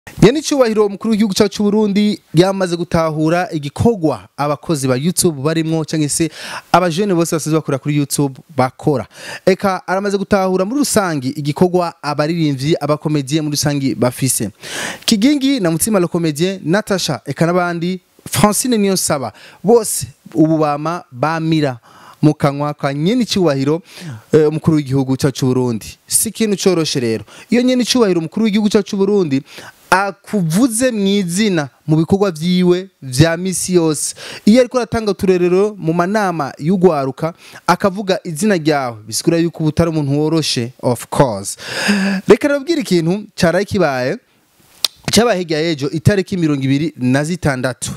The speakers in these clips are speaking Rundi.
nyene icubahiro umukuru w'igihugu cyacu cy'u Burundi yamaze gutahura igikorwa abakozi ba YouTube barimwo cyangwa se abajene bose basize bakora kuri YouTube bakora eka aramaze gutahura muri rusangi igikorwa abaririmbyi abakomediye muri rusangi bafise Kigingi na Mutima le comédien Natasha eka n'abandi Francine Niyonsaba bose ubu bama bamira mu kanwa ka nyene icubahiro eh, umukuru w'igihugu cyacu cy'u Burundi si ikintu coroshe rero iyo nyene icubahiro umukuru w'igihugu cyacu cy'u Burundi akuvuze mu izina mu bikorwa vyiwe vya misi yose iyo ariko aratanga uturerero mu manama y'ugwaruka akavuga izina ryawe bisigura yuko uba utari umuntu woroshe of course reka nababwira ikintu caraye kibaye cyabaye hirya y'ejo itariki mirongo ibiri na zitandatu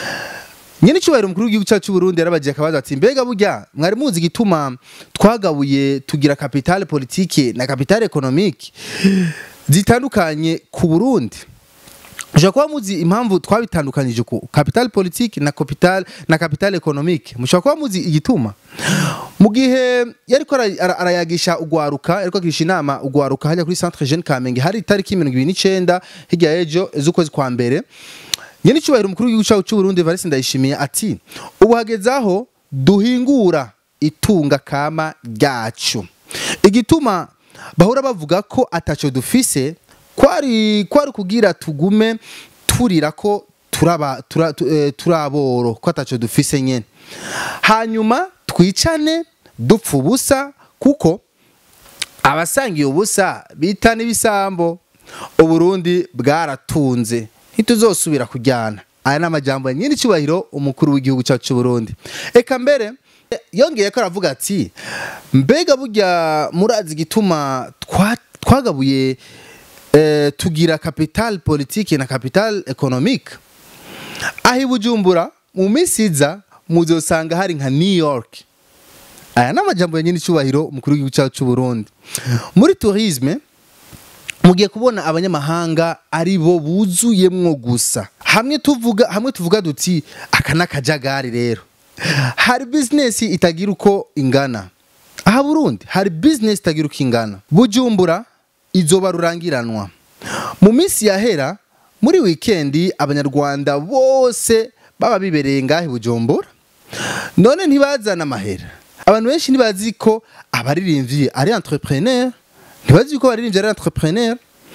nyine icyubahiro umukuru w'igihugu cyacu cy'u Burundi yarabagiye akabaza ati mbega burya mwari muzi igituma twagabuye tugira kapitale politike na kapitale ekonomike zitandukanye ku Burundi mushobora kuba muzi impamvu twabitandukanyije ku capital politique na capital na capital economique mushobora kuba muzi igituma mu gihe yariko ara- ara- arayagisha ugwaruka yariko agisha inama ugwaruka hajya kuri centre jeune Kamenge hari itariki 29 hirya y'ejo z'ukwezi kwa mbere nyene icubahiro umukuru w'igihugu cyacu cy'u Burundi Evariste Ndayishimiye ati ubu hageze aho duhingura itunga kama ryacu igituma bahora bavuga ko ataco dufise kwari kwari kugira tugume turira ko turaba tura, tu- eh, turaboro ko ataco dufise nyene hanyuma twicane dupfa ubusa kuko abasangiye ubusa bita n'ibisambo uburundi bwaratunze ntituzosubira kujyana aya ni amajambo ya nyiri icyubahiro umukuru w'igihugu cyacu cy'u Burundi eka mbere yongeye ko aravuga ati mbega burya murazi igituma twa- twagabuye eh, tugira capital politique na capital economique aho i bujumbura mu minsi iza muzosanga hari nka new york aya ni amajambo ya nyine icyubahiro umukuru w'igihugu cyacu cy'u Burundi muri tourisme mugiye kubona abanyamahanga ari bo buzuyemwo gusa hamwe tuvuga hamwe tuvuga duti aka n'akajagari rero hari business itagira uko ingana aha Burundi hari business itagira uko ingana bujumbura izoba rurangiranwa mu minsi yahera muri wikendi abanyarwanda bose baba bibereye ngahe bujumbura none ntibazana amahera abantu benshi ntibazi ko abaririmbyi ari entrepreneur ntibazi ko abaririmbyi ari entrepreneur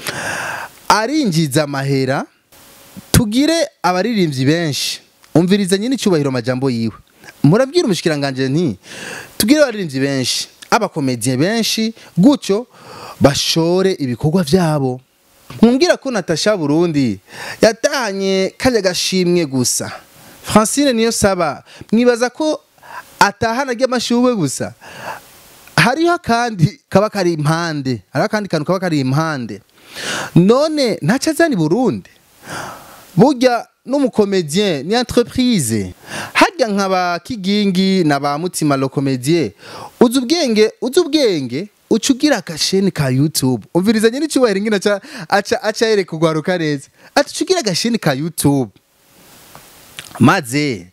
arinjiza amahera tugire abaririmbyi benshi umviriza nyine icyubahiro amajambo yiwe murabwira umushikiranganje nti tugire abaririmbyi benshi abakomediye benshi gutyo bashore ibikorwa vyabo mwumvira ko Natasha Burundi yatahanye kajya gashimwe gusa Francine niyo saba mwibaza ko atahana ry'amashurwe gusa hariho akandi kaba kari impande hariho akandi kantu kaba kari impande none ntacyo azana i burundi burya n'umukomedien ni entreprise harya nka ba kigingi na ba mutima lo comedien uzi ubwenge uzi ubwenge uca ugira agasheni ka youtube umviriza nyine icyubahiro ingina aca aca aca yereka ugwaruka neza ati uca ugira agasheni ka youtube maze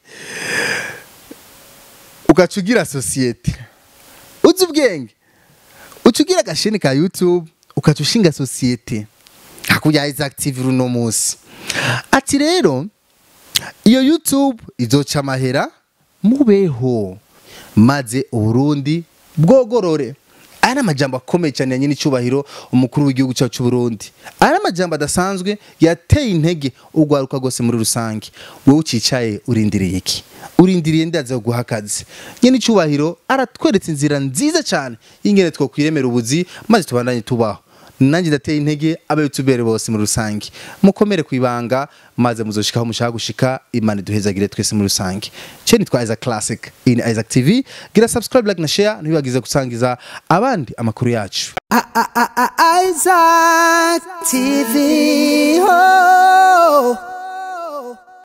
ugaca ugira sosiyete uzi ubwenge uca ugira agasheni ka youtube ukaca ushinga sosiyete hakurya ya active uno munsi ati rero iyo youtube izoca amahera mubeho maze uburundi bwogorore aya ni amajambo akomeye cyane ya nyine icyubahiro umukuru w'igihugu cyacu cy'u Burundi aya ni amajambo adasanzwe yateye intege urwaruka rwose muri rusange wowe ucicaye urindiriye iki urindiriye ndaza guha akazi nyine icyubahiro aratweretse inzira nziza cyane y'ingene twakwiremera ubuzi maze tubandanye tubaho nanjye ndateye intege abayutubere bose muri rusange mukomere ku ibanga maze muzoshikaho mushaka gushika imana iduhezagire twese muri rusange cye nitwa Isaac Classic in Isaac TV gira subscribe like na share ntibibagize gusangiza abandi amakuru yacu Isaac TV. Oh.